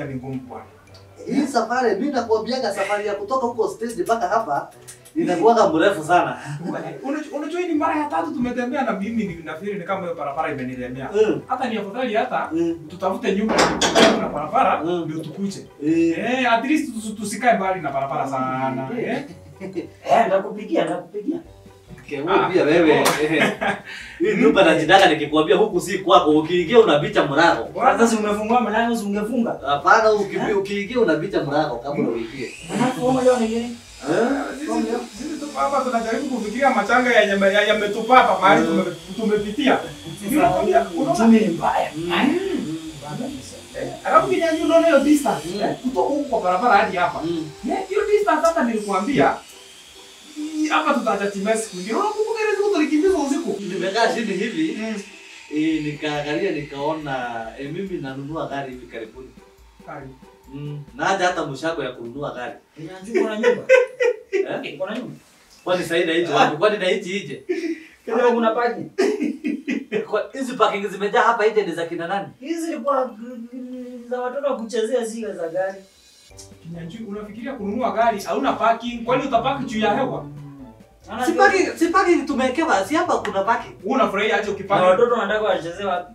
ni ngumu bwana. Hii safari mimi nakwambiaga safari ya kutoka huko stage mpaka hapa inakuwaga mrefu sana. Unajua unajua hii ni mara ya tatu tumetembea na mimi ni nafikiri ni kama hiyo barabara imenilemea. Mm. Hata ni afadhali hata Mm. tutafute nyumba na barabara Mm. ndio tukuje. Eh. Eh, at least tusi- tusikae mbali na barabara sana. Eh? Eh, ndakupigia, ndakupigia. Kewe pia wewe. eh. Hii nyumba najitaka nikikwambia huku si kwako, ukiingia unabicha mlango. Sasa si umefungua mlango, si ungefunga. Hapana, ukibi- ukiingia unabicha mlango kabla uingie. Alafu wewe leo ni nini? Sisi- Sisi tuko hapa tunajaribu kufikiria machanga yenye yame- ya- yametupata mahali tume- tumepitia. Ndio nakwambia, unaona? Uchumi ni mbaya. Eh, Alafu kinyanyu unaona hiyo distance Mm. eh, kutoka huko kwa barabara hadi hapa. Mm. Eh, Hiyo distance hata nilikwambia hii hapa tutachachimia siku nyingine. Unakumbuka ile siku tulikimbizwa usiku? Nimekaa chini hivi Mm. eh, nikaangalia nikaona eh, mimi nanunua gari hivi karibuni. Kali. Mm. Naja hata mshako ya kununua gari. Kinyanjui kuna nyumba. Eh? Kuna nyumba. Kwani sasa inaiti wapi? Kwani naiti ije? Kama kuna paki. Kwa hizi parking zimejaa hapa nje ni za kina nani? Hizi ni kwa za watoto wa kuchezea zile za gari. Kinyanjui unafikiria kununua gari hauna parking, kwani utapaki juu ya hewa? Maana Si parking, si parking tumewekewa, si hapa kuna parking. Wewe unafurahia aje na ukipaki? watoto wanataka wachezee wapi?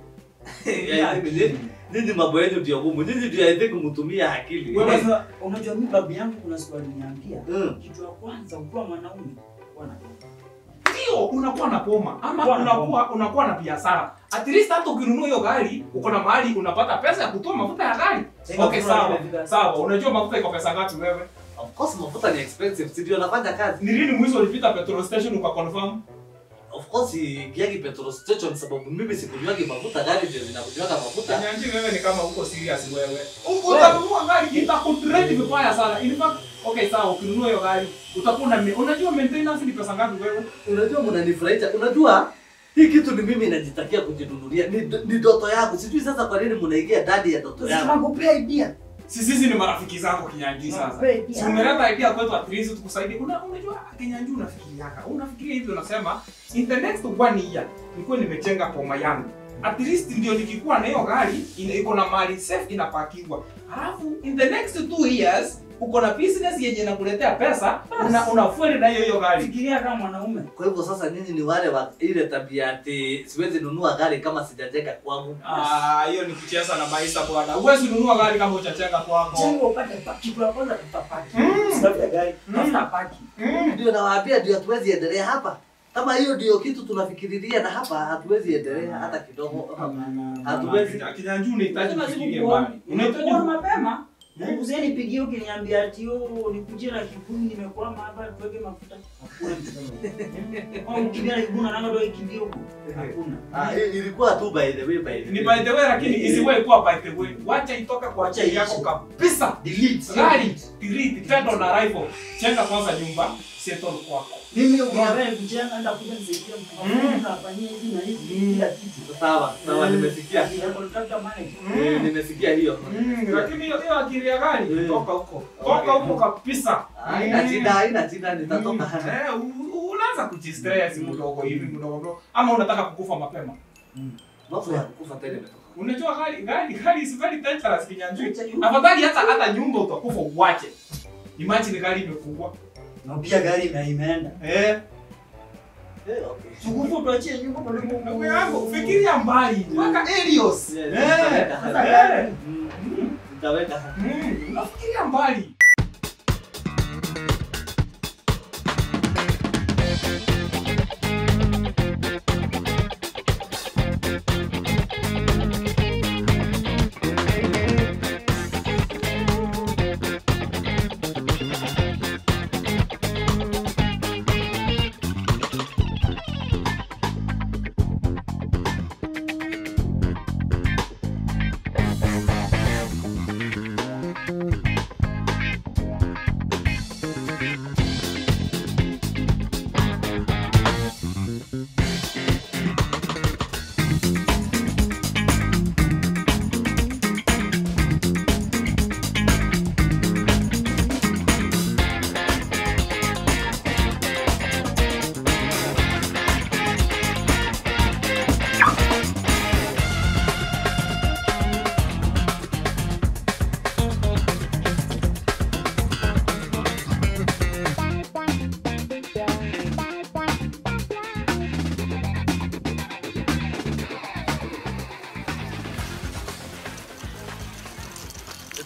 Ya, Nyinyi nyinyi mambo yenu ndio gumu. Nyinyi ndio I think mtumia akili. Wewe Eh, Unajua, unajua mimi babu yangu kuna siku aliniambia Mm. kitu ya kwanza ukiwa mwanaume kuwa na Ndio unakuwa na poma ama Kuwa na unakuwa unakuwa na biashara. At least hata ukinunua hiyo gari uko na mahali unapata pesa ya kutoa mafuta ya gari. Okay, sawa. Sawa, unajua mafuta iko pesa ngapi wewe? Of course mafuta ni expensive, si ndio nafanya kazi. Ni lini mwisho ulipita petrol station ukaconfirm? Of course ikiagi petrol station sababu mimi sikunywangi mafuta, gari ndio zinakunywaga mafuta. Nyanji wewe ni kama uko serious wewe. Utanunua gari itakutrend vibaya sana. In fact, okay sawa ukinunua hiyo gari utakuwa na unajua maintenance ni pesa ngapi wewe? Unajua mnanifurahisha. Unajua hii kitu ni mimi najitakia kujinunulia. Ni, ni ndoto yangu. Sijui sasa kwa nini mnaingia ndani ya ndoto yangu. Tunakupea idea. Sisi sisi ni marafiki zako Kinyanji sasa. Tunakupea idea. Si umeleta idea kwetu at least tukusaidie. Una, unajua Kinyanji unafikiriaka. Unafikiria hivi unasema in the next one year nikuwe nimejenga poma yangu. At least ndio nikikuwa na hiyo gari ina- iko na mali safe inapakiwa. Halafu in the next two years uko na business yenye inakuletea pesa una unafueli na hiyo hiyo gari. Fikiria kama mwanaume. Kwa hivyo sasa nyinyi ni wale wa ile tabia ati siwezi nunua gari kama sijajenga kwangu. Ah, hiyo ni kucheza na maisha bwana. Huwezi nunua gari kama hujajenga kwako. Jengo upate paki, kitu ya kwanza tafuta paki. Mm. Tafuta gari, Mm. tafuta paki. Mm. Ndio nawaambia ndio hatuwezi endelea hapa. Kama hiyo ndio kitu tunafikiriria na hapa hatuwezi endelea hata kidogo. Hatuwezi. Kinyanji unahitaji Lazima kufikiria sikukuona. mbali. Unahitaji Nimekuona mapema. Mzee nipigie ukiniambia ati yo nikujie na kibuni nimekwama hapa tuweke mafuta. Hakuna mtu. Au ukimbia na kibuni na ndio ikimbia huko. Hakuna. Ah, i- ilikuwa tu by the way by the ni way. by the way lakini isiwahi kuwa by the way. Wacha itoka kwa Wacha akili yako iishi. kabisa. Delete. Gari, delete, tendo na arrival. Chenga kwanza nyumba, settle kwako. Mimi ukiambia nikujenga enda kuja nisaidia Mm. mtu afanyie hivi na hivi Mm. kila kitu. Sawa, sawa nimesikia. Ni contractor manager. Eh, nimesikia hiyo. Mm, lakini hiyo hiyo akili ya gari Mm. toka huko. Okay. Toka huko kabisa. Haina shida, haina shida nitatoka. Mm. Eh, u- u- unaanza kujistress mdogo hivi mdogo mdogo. Ama unataka kukufa mapema. Mambo ya kufa tena imetoka. Unajua gari gari gari is very dangerous kinyanjui. Acha yu- Afadhali hata hata nyumba utakufa uwache. Imagine gari imefungwa. Na pia gari na imeenda. Eh, Eh, okay. Tukufu tuachie nyumba kwa ndugu yangu fikiria mbali. Weka Helios. Yes, Eh, nitaweka. eh. Mm, Nitaweka. Mm, unafikiria mbali.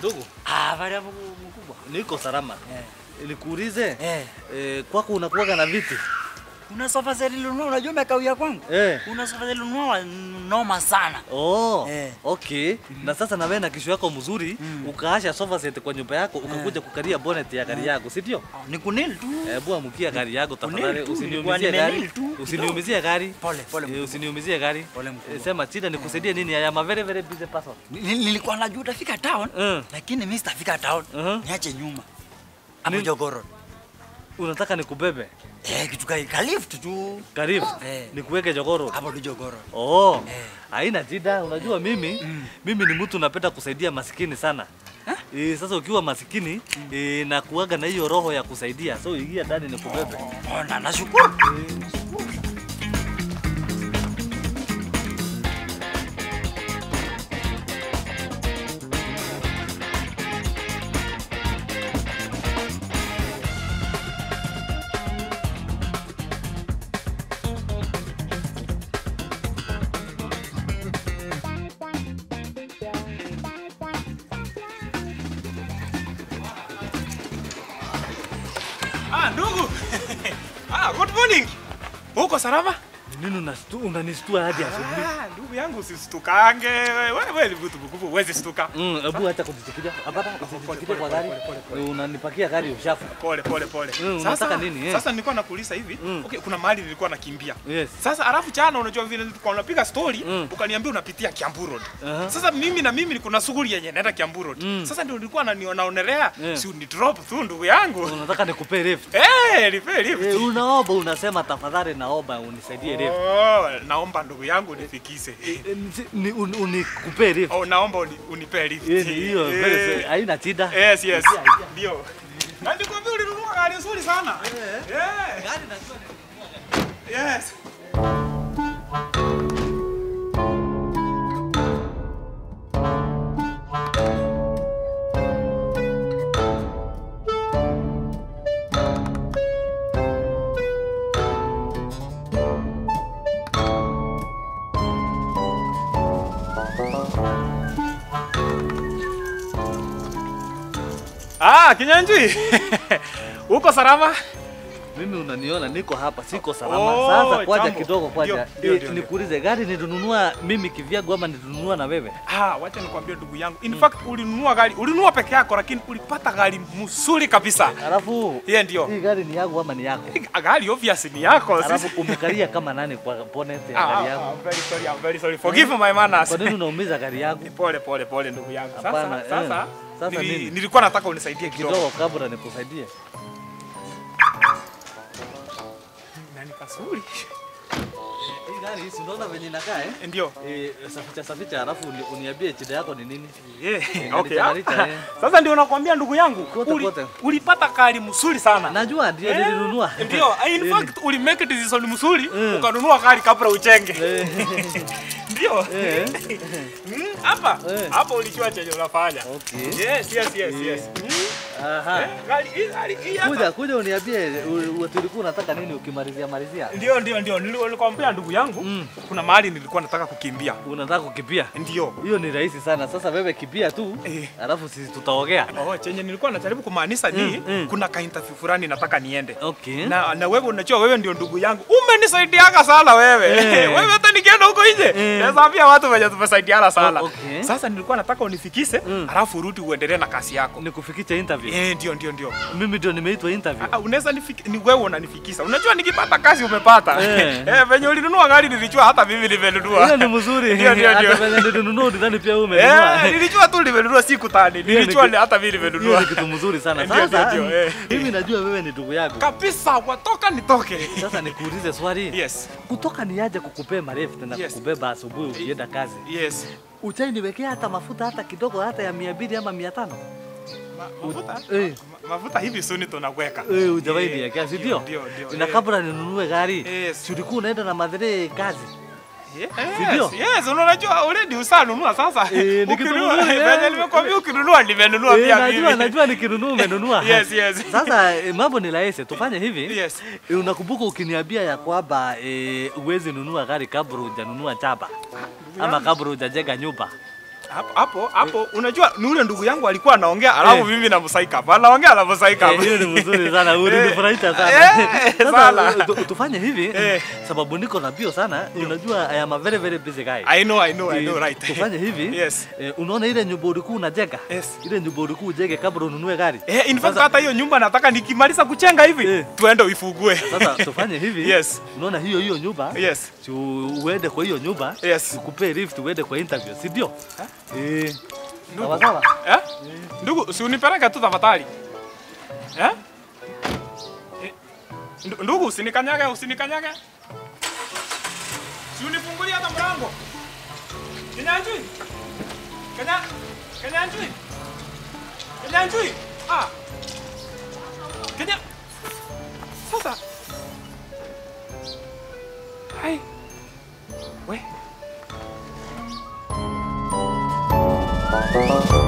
Ndugu, Ah, bali hapo mkubwa. niko salama. Eh. Nikuulize, Eh. eh, kwako unakuwaga na viti? Una sofa zile lunua, unajua umekawia kwangu? Eh. Una sofa zile lunua noma sana. Oh, Eh. okay. Na sasa na wewe na kisho yako mzuri Mm. ukaasha sofa set kwa nyumba yako ukakuja kukalia bonnet ya gari yako, si ndio? Ah, Ni kunil tu. Hebu amukia gari yako tafadhali, Unil tu, nilikuwa usiniumizie gari. nimenil tu. Usiniumizie gari. Pole, pole Eh, mkubwa. Usiniumizie gari. Pole mkubwa. Eh, Sema shida nikusaidie nini? I am a very very busy person. Nil- Nilikuwa najua utafika town, Mm. lakini mimi sitafika town. Mhm. Niache nyuma. Hapo Nil- Jogoro. Unataka nikubebe? Eh, kitu kai kalift tu. Karibu. Eh. Nikuweke jogoro. Hapo tu Jogoro. Oh, Eh. haina shida. Unajua mimi Mm. mimi ni mtu napenda kusaidia masikini sana. Eh, sasa ukiwa masikini eh, na kuaga na hiyo roho ya kusaidia, so ingia ndani nikubebe. Oh, na nashukuru. Ah, ndugu. ah, good morning. Uko salama? Nini unastu- unanistua hadi asubuhi? Ah, ndugu yangu usisitukange. Wewe wewe ni mtu mkubwa, huwezi stuka. Mm, hebu acha kujichukulia. Hapana, usijichukulie kwa gari. Unanipakia gari ushafu. Pole pole pole. Mm, unataka nini, eh? Sasa nilikuwa nakuuliza hivi. Mm. Okay, kuna mahali nilikuwa nakimbia. Yes. Sasa alafu jana unajua vile tulikuwa tunapiga story, Mm. ukaniambia unapitia Kiambu Road. Aha. Sasa mimi na mimi niko na shughuli yenye naenda Kiambu Road. Mm. Sasa ndio nilikuwa naonelea Yeah. si uni drop tu ndugu yangu. Unataka nikupe lift? Eh, lipe lipe. Eh, unaomba unasema tafadhali naomba unisaidie lift. Oh, naomba ndugu yangu nifikise. Eh, nisi- ni- un- Unikupe lift. Oh, naomba uni, unipe lift. Eh, ni hiyo Eh. very very- haina shida. Yes, yes. Ndio. Na nikwambia ulinunua gari nzuri sana. Eh. Gari najua ni- Yes. Ah, Kinyanjui. Uko salama? Mimi unaniona niko hapa siko salama. Oh, Sasa kwaja jambo. kidogo kwaja. Ndio, ndio, Eh, ndio, Nikuulize gari nilinunua mimi kivyangu ama nilinunua na wewe? Ah, wacha nikwambie ndugu yangu. In fact, ulinunua gari, ulinunua peke yako lakini ulipata gari mzuri kabisa. Alafu Yeye ndio. hii gari ni yangu ama ni yako? Gari obvious ni yako. Alafu sisi- umekalia kama nani kwa bonnet ya Ah, gari ah, yangu? ah, very sorry, I'm very sorry. Forgive my manners. Kwa nini unaumiza gari yangu? Pole pole pole ndugu yangu. Sasa Hapana, sasa, eh. Sasa nili- nini? nilikuwa nataka unisaidie kidogo. Kidogo kabla nikusaidie. Na ni kasuri. Hii gari si unaona venye inakaa eh? Ndio. Eh, saficha saficha alafu uni- uniambie shida yako ni nini? Yeah, Ngalicha, okay. ngalicha, ah. eh. Sasa ndio nakwambia ndugu yangu, Kote, uli- kote. ulipata gari mzuri sana. Najua ndio Eh, nilinunua. Ndio, in Eh, fact uli make decision mzuri Eh. ukanunua gari kabla uchenge. eh, Ndio. eh, Mm, Hapa Eh. hapa ulijua chenye unafanya. Okay. Yes, yes, yes, yes. Mm. Aha. Eh, Gari hii gari hii hapa. Kuja kuja uniambie u- u- tulikuwa unataka nini ukimalizia malizia. Ndio, ndio, ndio. Nili- Nilikwambia ndugu yangu, Mm. kuna mahali nilikuwa nataka kukimbia. Unataka kukimbia? Ndio. Hiyo ni rahisi sana. Sasa wewe kimbia tu, Eh. alafu sisi tutaongea. Oh, chenye nilikuwa najaribu kumaanisha ni Mm, mm. kuna ka interview fulani nataka niende. Okay. Na, na wewe unajua wewe ndio ndugu yangu. Umenisaidiaga sana wewe. Eh. wewe hata nikienda huko nje. Eh. Naweza ambia watu wenye tumesaidiana sana. Oh, okay. Sasa nilikuwa nataka unifikishe, Mm. alafu urudi uendelee na kazi yako. Nikufikisha interview. Eh, ndio ndio ndio. Mimi ndio nimeitwa interview. Ah, unaweza nifiki, ni wewe unanifikisha. Unajua nikipata kazi umepata. Eh. Eh, venye ulinunua gari nilijua hata mimi nimenunua. Hiyo ni mzuri. Ndio, ndio, ndio. Hata venye nilinunua udhani pia wewe umenunua. Eh, nilijua tu nimenunua siku tani. Hiyo ni Nilijua ki- hata mimi Hiyo nimenunua. ni kitu mzuri sana. Ndio, ndio, Sasa ndio, eh. mimi najua wewe ni ndugu yangu. Kabisa, watoka nitoke. Sasa nikuulize swali. Yes. Kutoka niaje kukupea marefu na Yes. kukubeba asubuhi ukienda kazi. Yes. Uchai niwekea hata mafuta hata kidogo hata ya mia mbili ama mia tano. Ma, mafuta? Eh. Ma, mafuta hivi suni tunaweka. Eh, hujawahi Eh, niwekea, si ndio, ndio? ndio, ndio, Na eh. kabla ninunue gari, Yes. si ulikuwa unaenda na madhere kazi. Yes, Si ndio? yes, unajua already usanunua sasa. Eh, ni kitu Ukinunua, mzuri, eh. venye nimekwambia ukinunua nimenunua Eh, pia najua mimi. najua nikinunua umenunua. Yes, yes. Sasa eh, mambo ni rahisi, tufanye hivi. Yes. Eh, Unakumbuka ukiniambia ya kwamba eh, uwezi nunua gari kabla hujanunua chapa ama kabla hujajenga nyumba. hapo hapo hapo unajua ni ule ndugu yangu alikuwa anaongea alafu Eh. mimi namsaika hapa anaongea anamsaika Eh, hapa hiyo ni mzuri sana, ulinifurahisha sana. Eh, Sasa, sana. tu- tufanye hivi Eh. sababu sababu niko na bio sana. Unajua I am a very very busy guy. I know I know I know Eh, right Tufanye hivi. Yes. Eh, unaona ile nyumba ulikuwa unajenga? Yes. Ile nyumba ulikuwa ujenge kabla ununue gari. Eh, in fact Sasa- hata hiyo nyumba nataka nikimaliza kuchenga hivi Eh. tuende uifugue. Sasa tufanye hivi. Yes. Unaona hiyo hiyo nyumba? Yes. Si uende kwa hiyo nyumba. Yes. Nikupe lift uende kwa interview, si ndio? Eh. Ndugu. Sawa sawa. Eh? Ndugu, si unipeleke tu tafadhali. Eh? Eh, ndu- Ndugu, usinikanyage, usinikanyage. Si unifungulie hata mlango. Kinyanjui. Kenya Kinyanjui. Kinyanjui. Ah. Kenya. Sasa. Hai. We.